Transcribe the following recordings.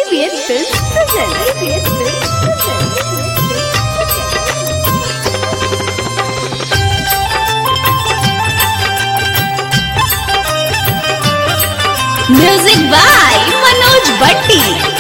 ABS Films present. ABS Films present. Music by Manoj Bhatti.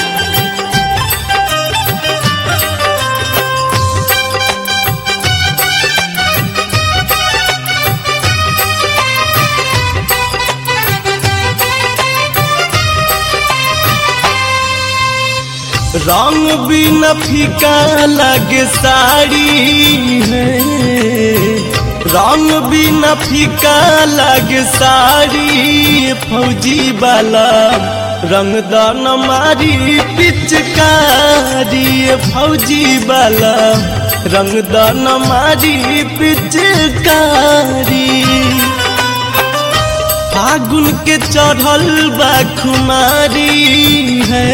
रंग भी न फीका लगे साड़ी है रंग भी न फीका लगे साड़ी फौजी वाला रंग दान मारी पिचकारी फौजी वाला रंग दान मारी पिचकारी फागुन के चढ़ल बा खुमारी है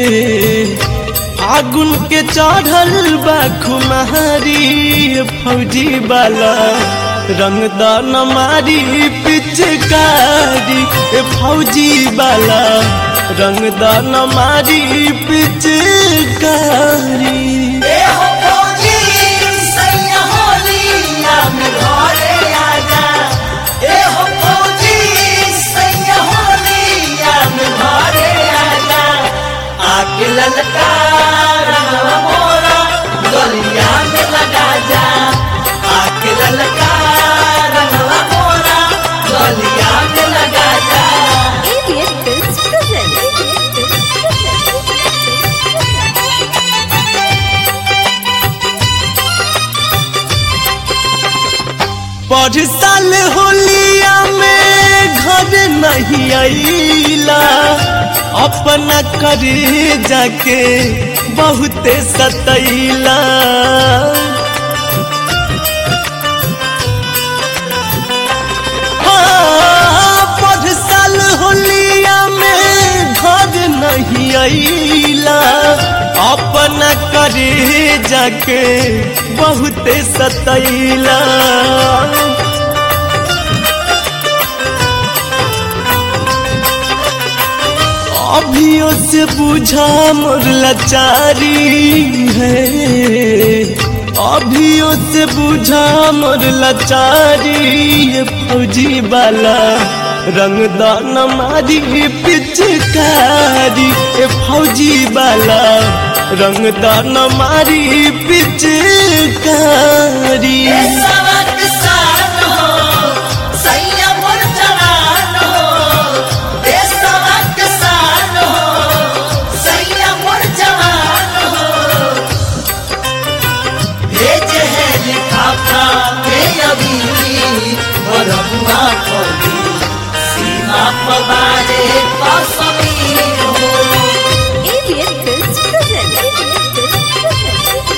फागुन के चढ़ल बा खुमारी फौजी वाला रंगदान मारी पिचकारी ए फौजी वाला रंगदान मारी पिचकारी ललका रंगवा मोरा गलिया में लगा जा आके ललका रंगवा मोरा गलिया में लगा जा ABS Films present. ABS Films पर साल होलिया में घर नहीं आईला अपना करे जाके बहुते सतैला हाँ, पर साल होलिया में घर नहीं आईला अपना करे जाके बहुते सतैला अभियो से बुझा मोर लाचारी है अभियो से बुझा मोर लाचारी ये फौजी वाला रंगदान मारी पिचकारी ए फौजी वाला रंगदान मारी पिचकारी सवक सान हो सैया मोर जवान हो ए सवक सान हो सैया मोर जवान हो भेज है लिखाफा के अभी बरहुआ खोली सीमा पवारे कसमी हो ABS Films present. ABS Films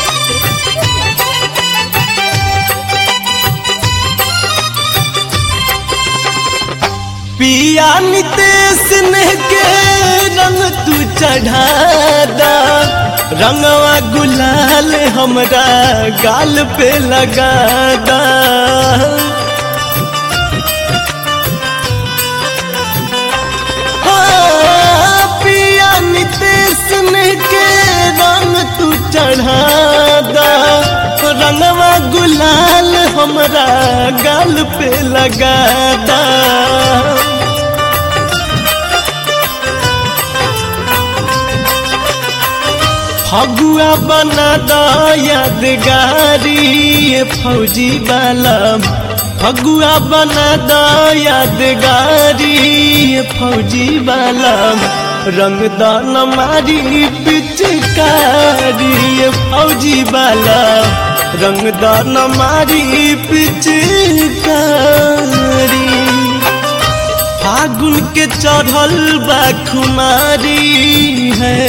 पिया नितेश ने के रंग तू चढ़ादा रंगवा गुलाल हमरा गाल पे लगादा हाँ, पिया नितेश ने के रंग तू चढ़ादा रंगवा गुलाल हमरा गाल पे लगादा फगुआ बना दा यादगारी ये फौजी वाला फगुआ बना दा यादगारी ये फौजी वाला रंगदान मारी पिचकारी ये फौजी वाला रंगदान मारी पिचकारी फागुन के चढ़ल बा खुमारी है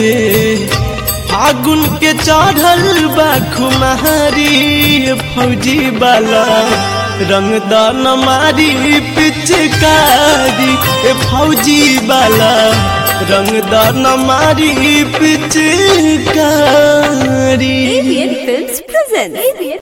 फागुन के चढ़ल बा खुमारी फौजी वाला रंगदान मारी पिचकारी ए फौजी वाला रंगदान मारी पिचकारी ABS Films present. ABS